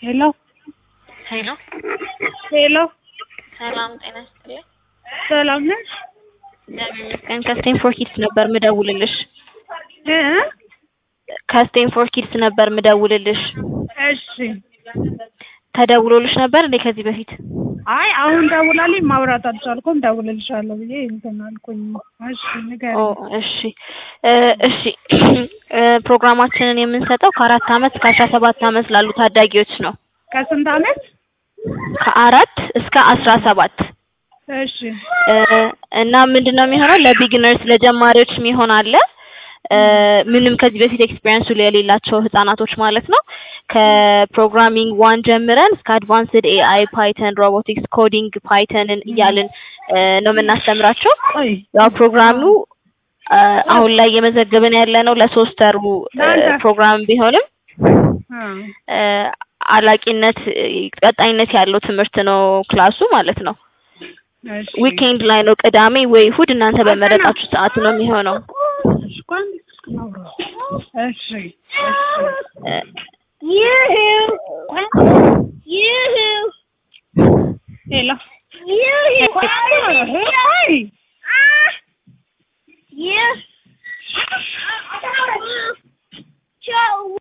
ሄሎ ሄሎ ሄሎ ሰላም ጤና ይስጥልኝ። ሰላም ነሽ? እግዚአብሔር ይመስገን። ከስቴንፎርድ ኪድስ ነበር ምደውልልሽ። እ ከስቴንፎርድ ኪድስ ነበር ምደውልልሽ። እሺ። ተደውሎልሽ ነበር እንዴ ከዚህ በፊት? አይ አሁን ደውላልኝ ማውራት አልቻልኩም። ደውልልሻለሁ ብዬ እንትን አልኩኝ። እሺ ኦ ንገሪኝ። እሺ እ እሺ እ ፕሮግራማችንን የምንሰጠው ከአራት አመት እስከ አስራ ሰባት አመት ላሉ ታዳጊዎች ነው። ከስንት አመት? ከአራት እስከ አስራ ሰባት እሺ እ እና ምንድነው የሚሆነው ለቢግነርስ ለጀማሪዎች የሚሆን አለ እ ምንም ከዚህ በፊት ኤክስፒሪየንሱ የሌላቸው ህጻናቶች ማለት ነው። ከፕሮግራሚንግ ዋን ጀምረን እስከ አድቫንስድ ኤአይ፣ ፓይተን፣ ሮቦቲክስ፣ ኮዲንግ ፓይተንን እያልን እ ነው የምናስተምራቸው። ቆይ ያው ፕሮግራሙ እ አሁን ላይ እየመዘገብን ያለ ነው ለሶስት ወሩ እ ፕሮግራም ቢሆንም አ እ አላቂነት እ ቀጣይነት ያለው ትምህርት ነው ክላሱ ማለት ነው። እሺ ዊኬንድ ላይ ነው ቅዳሜ ወይ እሁድ እናንተ በመረጣችሁ ሰዓት ነው የሚሆነው። እሺ ቆይ አንዴ እስክናውራ። እሺ እ ሄሎ